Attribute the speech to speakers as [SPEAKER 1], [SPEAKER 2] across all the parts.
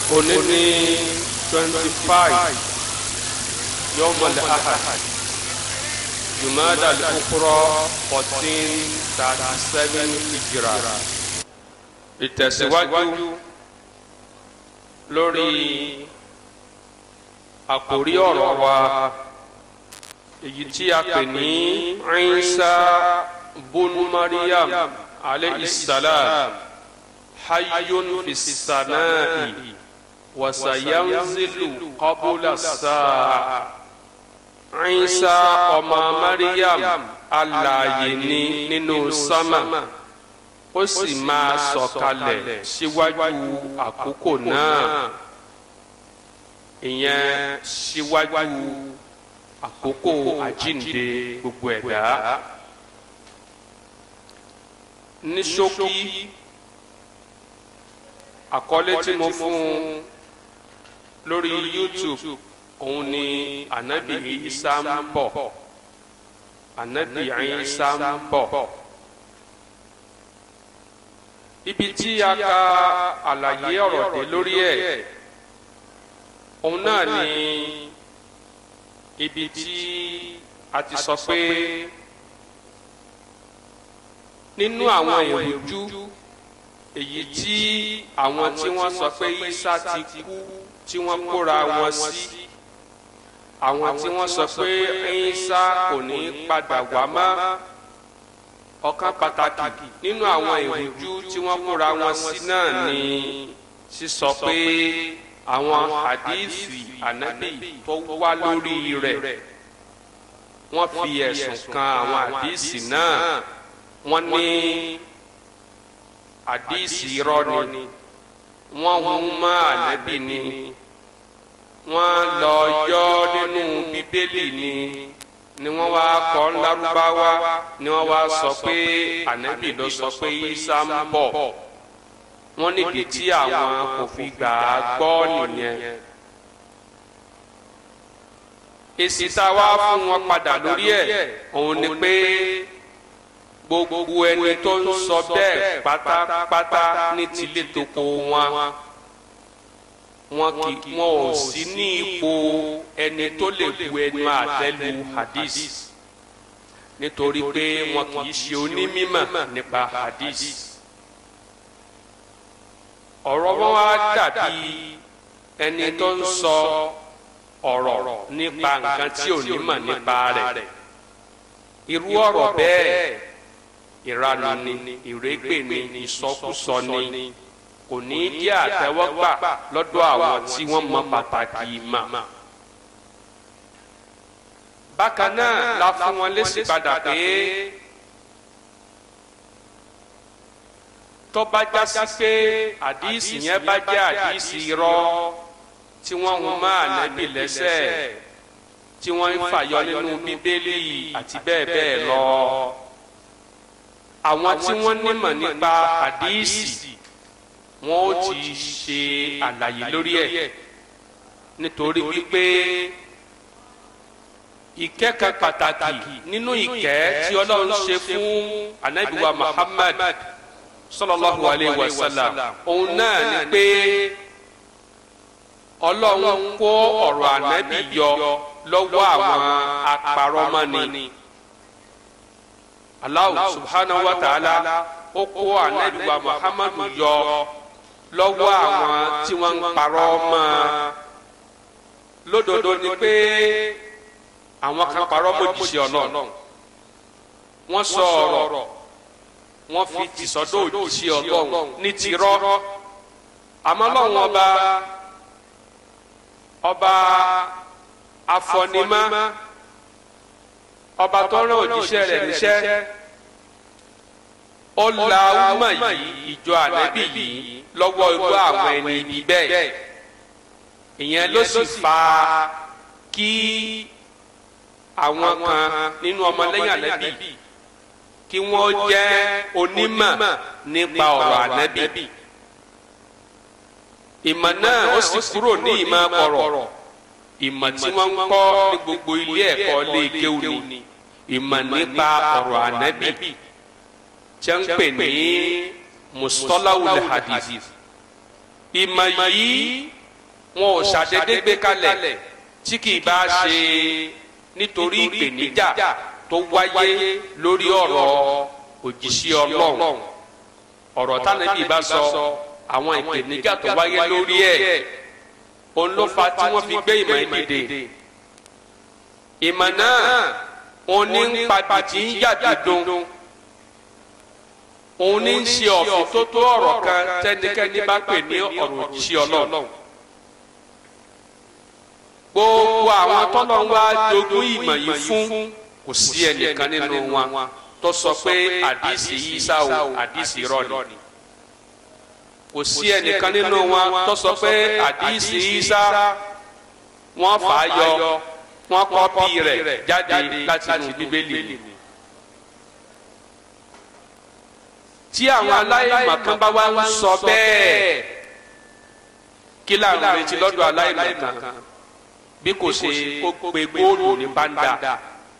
[SPEAKER 1] òní ní twenty five yọmọlẹ ahad jumada al-ukhra fourteen thirty seven hijra ìtẹ̀síwájú lórí àkórí ọ̀rọ̀ wa èyí tí a pè ní Isa bunu Maryam alayhi salam hayyun fi samai wa sayanzilu qabla saa Isa ọmọ Maryam alààyè ni nínú sámà ó sì máa sọ̀kalẹ̀ síwájú àkókò náà ìyẹn síwájú àkókò àjínde gbogbo ẹ̀dá ní ṣókí àkọlé tí mo fún un lórí YouTube òun ni ànábì Isa ń bọ̀ ànábì Isa ń bọ̀ ibi tí a ka àlàyé ọ̀rọ̀ dé lórí ẹ̀ òun náà ni ibi tí a ti sọ pé nínú àwọn ìrújú èyí tí àwọn tí wọ́n sọ pé Isa ti kú tí wọ́n kóra wọn sí àwọn tí wọ́n sọ pé Isa kò ní padà wá mọ́ ọ̀kan pàtàkì nínú àwọn ìrújú tí wọ́n kóra wọn sí náà ni sísọ pé àwọn hadithi anabi tó wá lórí rẹ̀ wọ́n fi ẹ̀sùn kan àwọn hadithi náà wọ́n ní hadithi irọ́ ni wọ́n hun mọ́ anabi ni wọ́n lọ yọ nínú bíbélì ni ni wọ́n wá kọ ńlárúbáwá ni wọ́n wá sọ pé anabi ló sọ pé Isa ń bọ̀ wọ́n nídìí tí àwọn kò fi gbà á gbọ́ nìyẹn. èsì tá a wá fún wọn padà lórí ẹ̀ òun ni pé gbogbo ẹni tó ń sọ bẹ́ẹ̀ pátápátá ní tilé toko wọn wọn kì wọn ò sí ní ipò ẹni tó lè bu ẹnu àtẹ́lu hadith nítorí pé wọn kì í ṣe onímọ̀ nípa hadith ọ̀rọ̀ wọn wá dàbí ẹni tó ń sọ ọ̀rọ̀ nípa nǹkan tí ò ní mọ̀ nípa rẹ̀ irú ọ̀rọ̀ bẹ́ẹ̀ ìranù ni ìrégbè ni ìsọkúsọ ni kò ní jẹ́ àtẹ́wọ́gbà lọ́dọ̀ àwọn tí wọ́n mọ̀ pàtàkì ìmọ̀ bákan náà la fún wọn lésì padà pé. tó bá já sí pé àdìsí yẹn bá jẹ́ àdìsí irọ́ tí wọ́n hun mọ́ ànábì lẹ́sẹ̀ tí wọ́n ń fàyọ nínú bíbélì àti bẹ́ẹ̀ bẹ́ẹ̀ lọ. àwọn tí wọ́n nímọ̀ nípa àdìsí wọn ó ti ṣe àlàyé lórí ẹ̀ nítorí wípé ìkẹ́kẹ́ pàtàkì nínú ìkẹ́ tí ọlọ́run ṣe fún ànábì wa Muhammad sallallahu alayhi wa sallam òun náà ni pé ọlọ́run kó ọ̀rọ̀ ànábì yọ lọ́wọ́ àwọn apàrọ́mọ́ni Allah subhanahu wa ta'ala ó kó ànábì wa muhammadu yọ lọ́wọ́ àwọn tí wọ́n ń parọ́ mọ́ lódodo ni pé àwọn kan parọ́ mọ́ òjíṣẹ́ ọlọ́run wọ́n sọ ọ̀rọ̀ wọ́n fi tìsọ́dọ̀ òjíṣẹ́ ọlọ́run ní tirọ́ àmọ́ lọ́wọ́n ọba ọba afọnimá ọba tó rán òjíṣẹ́ rẹ̀ níṣẹ́ ó la ọmọ yìí ìjọ ànábì yìí lọ́wọ́ irú àwọn ẹni ibi bẹ́ẹ̀ ìyẹn ló sì fa kí àwọn kan nínú ọmọlẹ́yìn ànábì kí wọ́n jẹ́ onímọ̀ nípa ọ̀rọ̀ ànábì ìmọ̀ náà ó sì kúrò ní ìmọ̀ ọ̀rọ̀ ìmọ̀ tí wọ́n ń kọ́ ní gbogbo ilé ẹ̀kọ́ lé kéwù ni ìmọ̀ nípa ọ̀rọ̀ ànábì tí wọ́n ń pè ní mustalahul hadith ìmọ̀ yìí wọn ò ṣàdédé gbé kalẹ̀ tí kì í bá ṣe nítorí ìpèníjà tó wáyé lórí ọ̀rọ̀ òjíṣẹ́ ọlọ́run ọ̀rọ̀ tánàbí bá sọ àwọn ìpèníjà tó wáyé lórí ẹ̀ òun ló fa tí wọ́n fi gbé ìmọ̀ ẹ̀ dìde ìmọ̀ náà òun ní ń padì tí ń yàtọ̀ dùn òun ní ń ṣe ọ̀fìn tó tó ọ̀rọ̀ kan tẹ́nikẹ́ni bá pè ní ọ̀rọ̀ òjíṣẹ́ ọlọ́run gbogbo àwọn tọ́lọ̀ ń wá jogún ìmọ̀ yìí fún kò sí ẹnìkan nínú wọn tó sọ pé àdìsí Ìsá o àdìsí irọ́ ni kò sí ẹnìkan nínú wọn tó sọ pé àdìsí Ìsá wọ́n fà á yọ wọ́n kọ́pì rẹ̀ jáde láti inú bíbélì tí àwọn aláìmọ̀kan bá wá ń sọ bẹ́ẹ̀ kí láàrin retí lọ́dọ̀ aláìmọ̀kan bí kò ṣe kó pe góòlù ní báńdà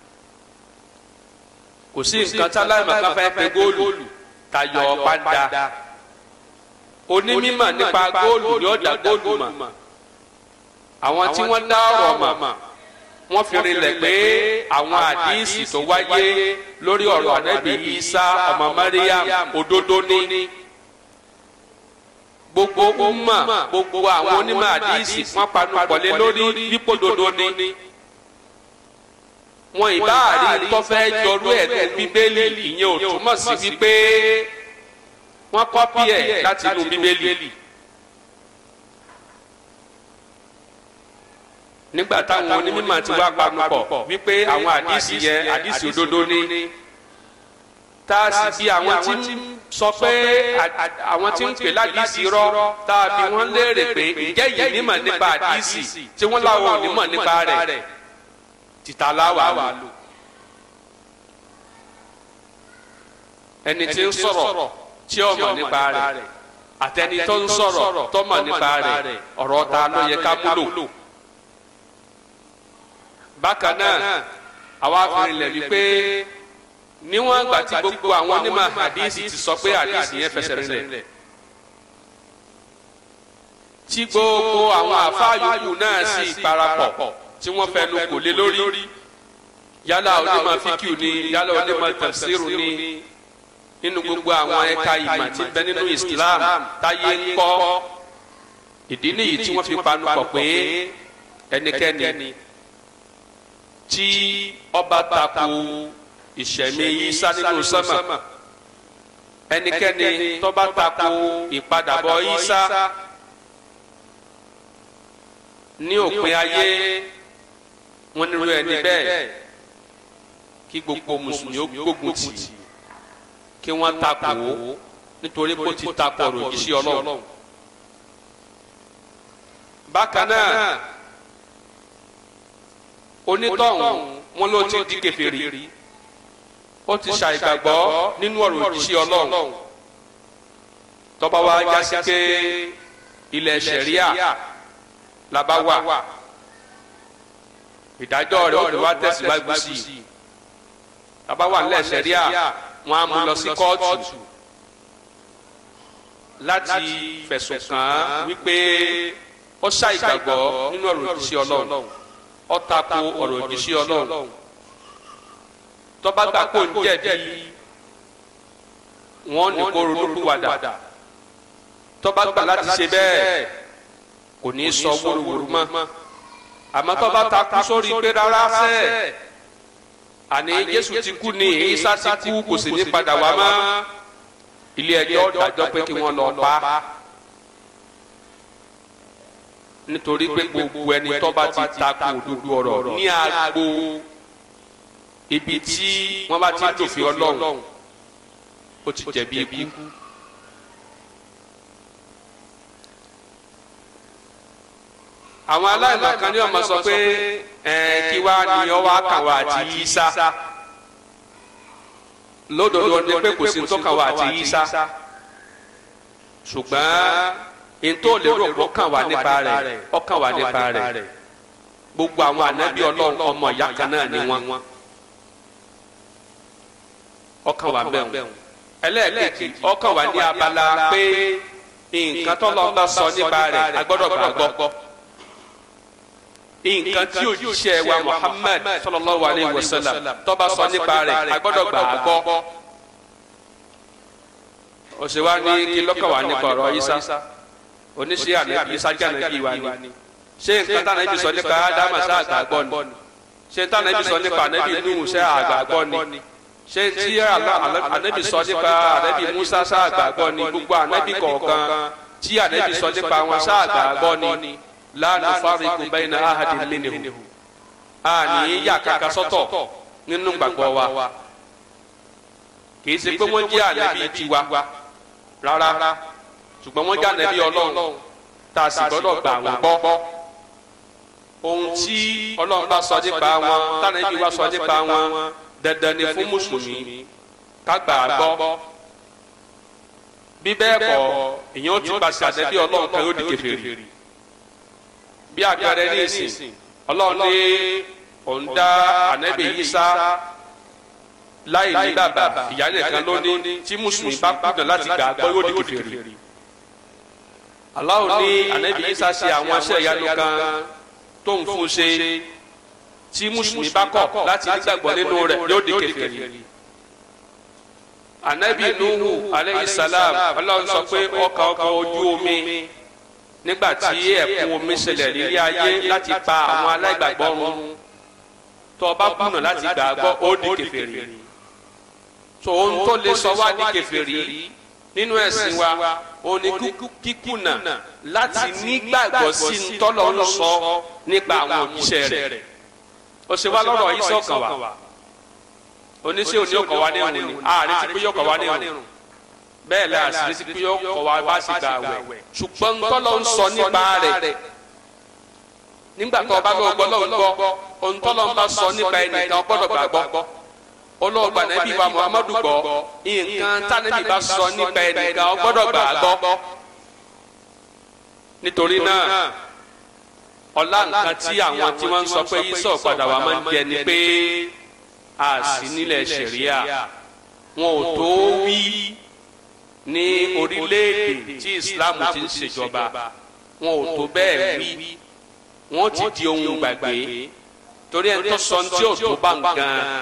[SPEAKER 1] kò sí nǹkan tí aláìmọ̀kan fẹ́ pe góòlù tayọ báńdà onímọ̀ nípa góòlù ni ó dá góòlù mọ̀ àwọn tí wọ́n dá ọ̀rọ̀ mọ̀ wọ́n fi rinlẹ̀ pé àwọn àdíìsì tó wáyé lórí ọ̀rọ̀ ànábì Ìsá ọmọ Mariam òdodo ní gbogbo umma gbogbo àwọn onímọ̀ àdíìsì wọ́n panu pọ̀lẹ́ lórí wípé òdodo ní wọn ìbá àrí tọ́fẹ́ jọrú ẹ̀ tó bíbélì ìyẹn ò túmọ̀ sí wípé wọ́n kọ́pì ẹ̀ láti inú bíbélì. nígbà táwọn onímọ̀ ti wá panupọ̀ wípé àwọn àdìsí yẹn àdìsí òdodo ní tá a sì bí àwọn tí ń sọ pé àwọn tí ń pè ládìsí rọ tá a bí wọ́n léèrè pé ǹjẹ́ yìí nímọ̀ nípa àdìsí tí wọ́n láwọn onímọ̀ nípa rẹ̀ tìta láwà lò ẹni tí ń sọ̀rọ̀ tí ó mọ̀ nípa rẹ̀ àtẹni tó ń sọ̀rọ̀ tó mọ̀ nípa rẹ̀ ọ̀rọ̀ ta ló yẹ ká múlò bákan náà àwa fìrìlẹ̀ wípé níwọ̀n àgbà tí gbogbo àwọn onímọ̀ hadisi ti sọ pé hadisi yẹn fẹsẹ̀ rinlẹ̀ tí gbogbo àwọn àfáàyòkù náà sì parapọ̀ tí wọ́n fẹnu kò lé lórí yálà onímọ̀ fíkìú ni yálà onímọ̀ tafsiru ni nínú gbogbo àwọn ẹ̀ka ìmọ̀ tí ń bẹ nínú Islam táyé ń kọ́ ìdí nìyí tí wọ́n fi panu pọ̀ pé ẹnikẹ́ni tí ọba tako ìṣẹ̀mí Ìsá nínú sánmà ẹnikẹ́ni tó bá tako ìpadàbọ̀ Ìsá ní òpin ayé wọn nílò ẹni bẹ́ẹ̀ kí gbogbo mùsùlùmí ó gbógun tì kí wọ́n tako nítorí kó ti tako ọ̀rọ̀ òjíṣẹ́ Ọlọ́run bákan náà onítọ̀hún wọn ló ti di kèfèrí ó ti ṣàìgbàgbọ́ nínú ọ̀rọ̀ òjíṣẹ́ ọlọ́run tọ́ba wa jásí pé ilẹ̀ ṣẹ̀ríà làbá wà ìdájọ́ rẹ̀ ó fi wá tẹ̀síwájú sí i tọ́ba wà nílẹ̀ ṣẹ̀ríà wọn á mú lọ sí kóòtù láti fẹ̀sùn kàn án wípé ó ṣàìgbàgbọ́ nínú ọ̀rọ̀ òjíṣẹ́ ọlọ́run ọ̀tako ọ̀rọ̀ òjíṣẹ́ ọlọ́run tọ́ba gbà kó ń jẹ̀bi wọ́n ní kó ronúpìwàdà tọ́ba gbà láti ṣe bẹ́ẹ̀ kò ní í sọ wóróworó mọ́ àmọ́ tọ́ba takú sórí pé rárá sẹ́ àní Jésù ti kú ní Ìsá ti kú kò sì ní padà wá mọ́ ilé ẹjọ́ dájọ́ pé kí wọ́n lọ pa á nítorí pé gbogbo ẹni tó bá ti takò òdodo ọ̀rọ̀ ní agbo ibi tí wọ́n bá ti ń dòfin Ọlọ́run ó ti jẹ̀bi ikú. àwọn aláìmọ̀kan ní ọmọ sọ pé kí wá ní ọwọ́ àkàwọ̀ àti Ìsá lódodo ni pé kò sí tó kàwọ̀ àti Ìsá ṣùgbọ́n ntó lè rò pọ̀ kàn wá nípa rẹ̀ ọkàn wá nípa rẹ̀ gbogbo àwọn ànábì ọlọ́run ọmọ ìyá kan náà ni wọ́n ọkàn wá bẹ́ẹ̀ ẹlẹ́ẹ̀kejì ọkàn wá ní abala pé nǹkan tó lọ́ọ́ bá sọ nípa rẹ̀ agbọ́dọ̀ gbàgbọ́ nǹkan tí òjíṣẹ́ wa Muhammad sallallahu alayhi wa sallam tó bá sọ nípa rẹ̀ a gbọ́dọ̀ gbà á gbọ́ òṣèwà ní kí lọ́kàn wà nípa ọ̀rọ̀ Isa oníṣẹ́ ànábì Isa jẹ́ ànábì wa ni ṣé nǹkan tá ànábì sọ nípa Ádámà sá àgbà gbọ́ ni ṣé tá ànábì sọ nípa ànábì Nuhu sá àgbà gbọ́ ni ṣé tí ànábì sọ nípa ànábì Musa sá àgbà gbọ́ ni gbogbo ànábì kọ̀ọ̀kan tí ànábì sọ nípa wọn sá àgbà gbọ́ ni la nufariqu bayna ahadin minhum a ní yà kàkà sọ́tọ̀ nínú gbàgbọ́ wa kì í ṣe pé wọ́n jẹ́ ànábì tiwa rárá ṣùgbọ́n wọ́n jẹ́ ànábì Ọlọ́run tá a sì gbọ́dọ̀ gbà wọ́n gbọ́ ohun tí Ọlọ́run bá sọ nípa wọn tànábì wa sọ nípa wọn dandan ni fún mùsùlùmí ká gbà á gbọ́ bí bẹ́ẹ̀ kọ́ èèyàn ó ti pàṣẹ ànábì Ọlọ́run kan yóò di kèfèrí bí àpẹẹrẹ ní ìsìn ọlọ́run ní òun dá ànábì Ìsá láì ní bàbá ìyá nìkan lónìí tí mùsùlùmí bá kùnà láti gbà gbọ́ yóò di kèfèrí Allah ní ànábì Ìsá ṣe àwọn iṣẹ́ ìyanu kan tó ń fún ṣe tí mùsùlùmí bá kọ̀ láti nígbàgbọ́ nínú rẹ̀ yóò di kèfèrí ànábì Nuhu aleyhi salam ọlọ́run sọ pé ọkọ̀ ọkọ̀ ojú omi nígbà tí ẹ̀kún omi ṣẹlẹ̀ nílé ayé láti pa àwọn aláìgbàgbọ́ run tó o bá kùnà láti gbàgbọ́ ó di kèfèrí tó ohun tó lè sọ wá di kèfèrí nínú ẹ̀sìn wa ó ní kíkùnà láti nígbàgbọ́ sí ntọ́lọ́ ń sọ nípa àwọn òjíṣẹ́ rẹ̀ ó ṣe wá lọ́rọ̀ yìí sọ̀kan wa oníṣẹ́ òní ọkọ̀ wa ní ìrùn ni ààrẹ ti pé yọkọ̀ wa ní ìrùn bẹ́ẹ̀ la àṣírí sí pé yóò kọ́ wa bá sì gbà wẹ̀ ṣùgbọ́n ntọ́lọ́ ń sọ nípa rẹ̀ nígbà tó o bá lọ́ọ́ gbọ́ lọ́ọ́ gbọ́ ntọ́lọ́ ń bá sọ nípa ẹnìkan gbọ́dọ̀ gbàgbọ́ olóògbà nàbí wa Muhammadu gbọ́ nǹkan tánàbí bá sọ nípa ẹnìkan gbọ́dọ̀ gbàgbọ́ nítorí náà ọlá nǹkan tí àwọn tí wọ́n ń sọ pé yíṣọ́ padà wà máa ń jẹ ni pé a sì nílẹ̀ ṣẹ̀ríà wọn ò tó wí ní orílẹ̀-èdè tí islam ti ń ṣèjọba wọn ò tó bẹ́ẹ̀ wí wọ́n ti di ohun gbàgbé torí ẹni tó sọ tí ò tó bá ń gan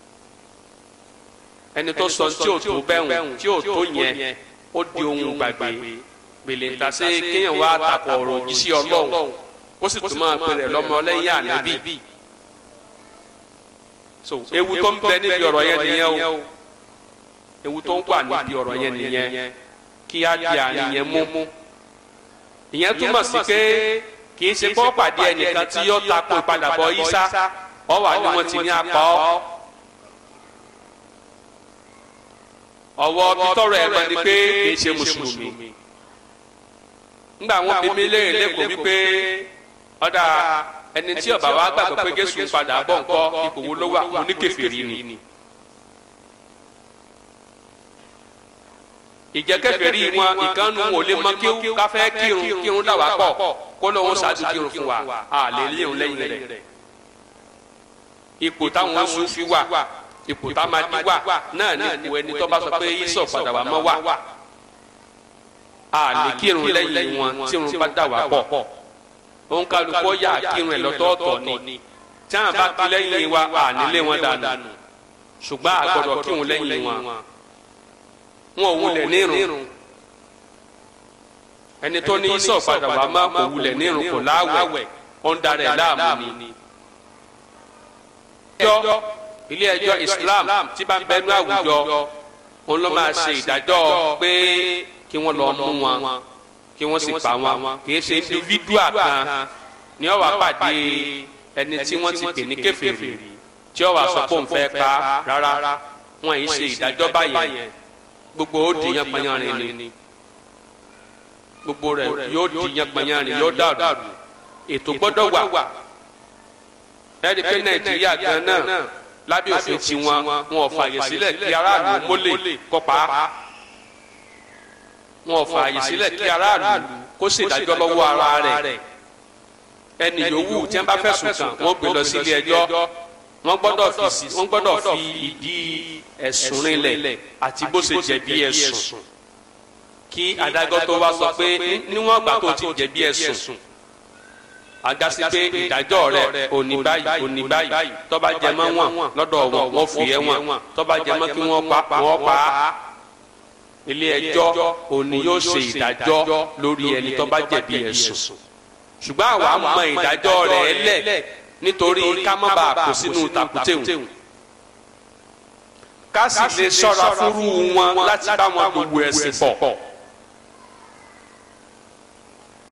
[SPEAKER 1] ẹni tó sọ tí ò tó bẹ́hùn tí ò tó yẹn ó di ohun gbàgbé gbèlè ń ta sí kéèyàn wá takò ọ̀rọ̀ òjíṣẹ́ ọlọ́run ó sì tún máa pèrè lọ́mọ lẹ́yìn ànábì so ewu tó ń bẹ níbi ọ̀rọ̀ yẹn nìyẹn o ewu tó ń wà níbi ọ̀rọ̀ yẹn nìyẹn kí á di àárín yẹn mú ìyẹn túmọ̀ sí pé kì í ṣe kó pàdé ẹnìkan tí yóò takò ìpadàbọ̀ Ìsá ọwọ́ àni wọ́n ti ní apá ọ́ ọwọ́ bitọ́rọ̀ ẹ̀ mọ̀ ni pé kì í ṣe mùsùlùmí ńgbà wọn bí mi léèrè lẹ́kọ̀ọ́ wípé ọ̀dà ẹni tí ọba wa gbàgbọ́ pé Jésù ń padà bọ̀ ńkọ́ ipò wo ló wà mo ní kèfèrí ni. ìjẹ́kẹ̀fẹ̀rí wọn ìkànnù ò lè mọ kí káfẹ́ kírun kírun dà wá pọ̀ kó lóun ṣáájú kírun fún wa a lè léun lẹ́yìn rẹ̀. ipò táwọn Sufi wà ipò támadí wà náà ní ipò ẹni tó bá sọ pé Ìsá padà wá mọ́ wà. a lè kírun lẹ́yìn wọn tí irun bá dà wá pọ̀. òun kálukọ́ yà kírun ẹ̀ lọ́tọ̀ọ̀tọ̀ ni tí àwọn bá kí lẹ́yìn wa a nílé wọn dànù ṣùgbọ́n a gbọ́dọ̀ kírun lẹ́yìn wọn wọn ò wulẹ̀ nírun ẹni tó ní Ìsá padà wá má kò wulẹ̀ nírun kò láwẹ̀ ó ń darẹ̀ láàmú ni. ẹjọ́ ilé ẹjọ́ Islam tí bá ń bẹnu àwùjọ òun ló máa ṣe ìdájọ́ pé kí wọ́n lọ mú wọn kí wọ́n sì pa wọn kì í ṣe individual kan ni ó wá pàdé ẹni tí wọ́n ti pè ní kèfèrí tí ó wá sọ pé òun fẹ́ pa rárá wọn yìí ṣe ìdájọ́ báyẹn gbogbo ó di yanpanyanrin ni gbogbo rẹ̀ yóò di yanpanyanrin yóò dàrú ètò gbọ́dọ̀ wà ẹni pé nàìjíríà gan náà lábẹ́ òfin tiwọn wọn ò fààyè sílẹ̀ kí aráàlú mólè kópa wọn ò fààyè sílẹ̀ kí aráàlú kó ṣèdájọ́ lọ́wọ́ ara rẹ̀ ẹni yòówù tí wọ́n bá fẹ̀sùn kàn wọ́n gbé lọ sí ilé ẹjọ́ wọ́n gbọ́dọ̀ fi wọ́n gbọ́dọ̀ fi ìdí ẹ̀sùn rinlẹ̀ àti bó ṣe jẹ̀bi ẹ̀sùn kí adájọ́ tó wá sọ pé níwọ̀n ìgbà tó ti jẹ̀bi ẹ̀sùn agasi pé ìdájọ́ rẹ̀ òní báyìí òní báyìí tó bá jẹ mọ́ wọn lọ́dọ̀ wọn wọ́n fi ẹ́ wọn tó bá jẹ mọ́ kí wọ́n pa wọ́n pa á ilé ẹjọ́ òní yóò ṣe ìdájọ́ lórí ẹni tó bá jẹ̀bi ẹ̀sùn ṣùgbọ́n àwa mọ ìdájọ́ rẹ̀ lẹ̀ nítorí ká má bàa kó sínú tàkútẹ̀hùn ká sì lè ṣọ́ra fúrú wọn láti bá wọn gbogbo ẹ̀sìn pọ̀